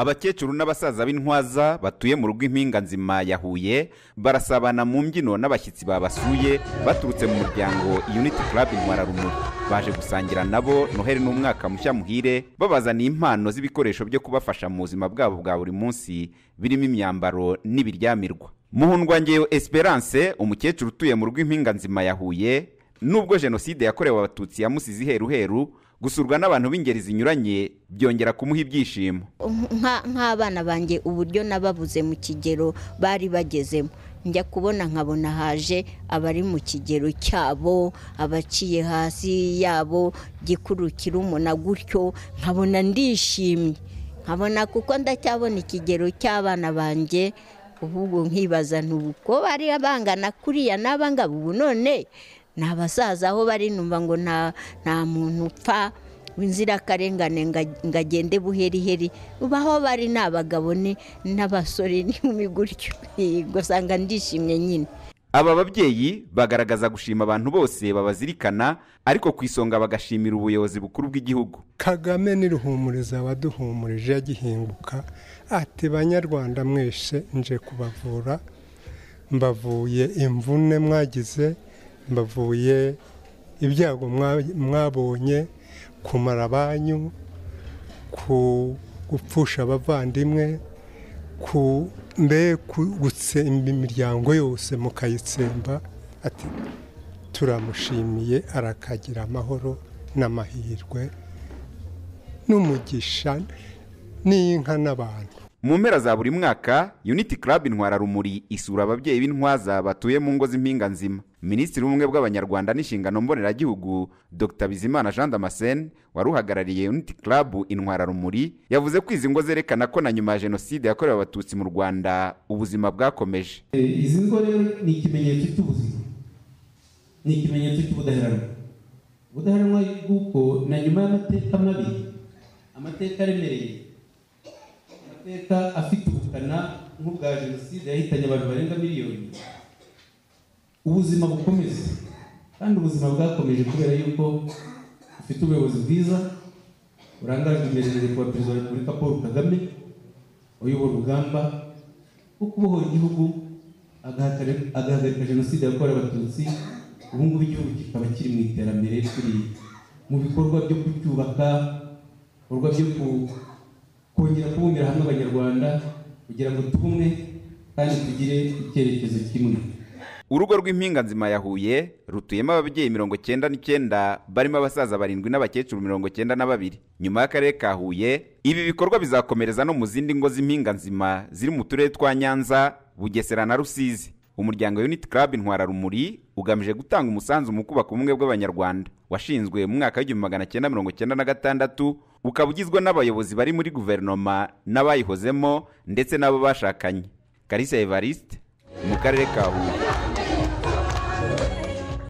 abakecuru n'abasaza b'intwaza batuye mu rugo impinga nzima ya huye barasabana mu mbyino n'abashyitsi babasuye baturutse mu muryango unity club intwararumuri baje gusangira nabo noheli n'umwaka mushya muhire babazaniye impano z'ibikoresho byo kubafasha mu buzima bwabo bwa buri munsi birimo imyambaro n'ibiryamirwa muhundwangeyo esperance umukecuru utuye mu rugo impinga nzima ya huye nubwo jenoside yakorewe abatutsi yamusize iheruheru gusurwa n'abantu b'ingeri zinyuranye byongera kumuha ibyishimo nk'abana banjye uburyo nababuze mu kigero bari bagezemo njya kubona nkabona haje abari mu kigero cyabo abaciye hasi yabo gikuru kirumuna gutyo nkabona ndishimye nkabona kuko ndacyabona ikigero cy'abana banjye ahubwo nkibaza ntuko bari bangana kuriya n'abangaba ubu none ni abasaza aho bari numva ngo nta muntu upfa w'inzirakarengane ngo agende buheriheri baho bari ni abagabo n'abasore n'inkumi gutyo usanga ndishimye nyine aba babyeyi bagaragaza gushima abantu bose babazirikana ariko ku isonga bagashimira ubuyobozi bukuru bw'igihugu kagame n'iruhumuriza waduhumurije agihinguka ati banyarwanda mwese nje kubavura mbavuye imvune mwagize mbavuye ibyago mwabonye kumara banyu ku gupfusha abavandimwe ku mbe gutsemba imiryango yose mukayitsemba ati turamushimiye arakagira amahoro n'amahirwe n'umugisha n'inka n'abantu mu mpera za buri mwaka unity club intwararumuri isura ababyeyi b'intwaza batuye mu ngo z'impinga nzima minisitiri w'ubumwe bw'abanyarwanda n'inshingano mboneragihugu dr bizimana jean damascene wari uhagarariye unity club intwararumuri yavuze ko izi ngo zerekana ko na nyuma ya jenoside yakorewe abatutsi mu rwanda ubuzima bwakomeje izi ngo rero ni ikimenyetso cy'ubuzima ni ikimenyetso cy'ubudaheranwa ubudaheranwa bw'uko na nyuma y'amateka mabi amateka aremereye amateka afite ubukana nk'ubwa jenoside yahitanye abantu barenga miliyoni ubuzima bukomeza kandi ubuzima bwakomeje kubera yuko bufite ubuyobozi bwiza burangajwe imbere na nyakubahwa perezida wa repubulika paul kagame uyobora urugamba rwo kubohora igihugu agahagarika jenoside yakorewe abatutsi ubu ngubu igihugu kikaba kiri mu iterambere turi mu bikorwa byo kucyubaka ibikorwa byo kongera kubumbira hamwe abanyarwanda kugira ngo tubumwe kandi tugire icyerekezo kimwe urugo rw'impinga nzima ya huye rutuyemo ababyeyi mirongo cyenda n'icyenda barimo abasaza barindwi n'abakecuru mirongo cyenda na babiri nyuma y'akarere ka huye ibi bikorwa bizakomereza no mu zindi ngo z'impinga nzima ziri mu turere twa nyanza bugesera na rusizi umuryango unity club intwararumuri ugamije gutanga umusanzu mu kubaka ubumwe bw'abanyarwanda washinzwe mu mwaka w'igihumbi magana cyenda mirongo cyenda na gatandatu ukaba ugizwe n'abayobozi bari muri guverinoma n'abayihozemo ndetse n'abo bashakanye karisa evariste mu karere ka huye